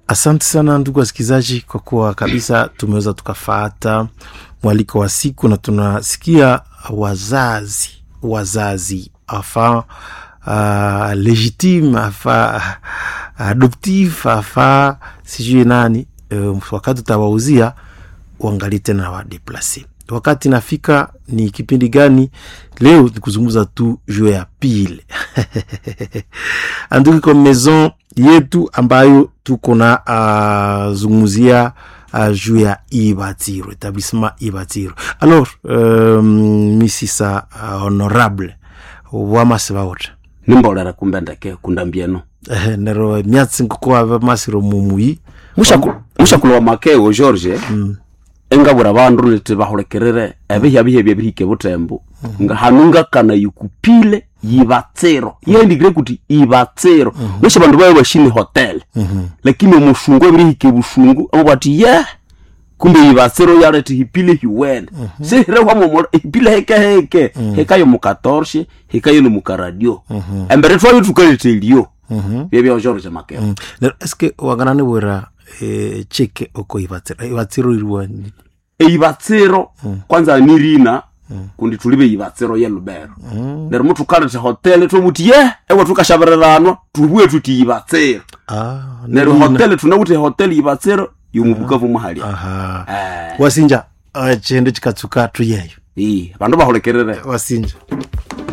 asante sana ndugu wasikilizaji kwa kuwa kabisa tumeweza tukafata mwaliko wa siku na tunasikia wazazi wazazi afa uh, legitime afa adoptif afa sijui nani uh, wakati utawauzia uangalie tena wadeplase wakati nafika ni kipindi gani leo ni kuzungumza tu juu ya pile anduki kwa maison yetu ambayo tuko na uh, zungumzia uh, juu ya ibatiro etablissement ibatiro alors um, misisa uh, honorable wamasibaota nimbolera kumbe ndeke kundambieno eh, nero myatsi nkuko masiro mumui mushakulowa makeo george engabura bandu niti bahulikirire ebihya bihya byebihike butembo nga hanu ngakana yikupile yibatsiro yendikire kuti ibatsiro besha bandu babe bashini hotel lakini omushungu ebirihike bushungu abo bati ye kumbe yibatsiro yaleti hipile hiwene sihirehwamo hipile heke heke hekayo mukatorshe hekayo ni mukaradio embere twayo tukalitelio byebya george makeo mm. nero eske wanganani wera eh, cheke oko ibatsiro ibatsiro iriwani eibatsiro kwanza nirina kundi tulibe ibatsiro ye lubero nero mutu kalete hotel twomuti ye ewe tukashabireranwa tubue tuti ibatsiro ah, nero nirina. hotel tunawute hotel ibatsiro yomubukavu muhalya aha Eh, wasinja uh, chende chikatsuka tuyeyo ii bandu bahulikirire wasinja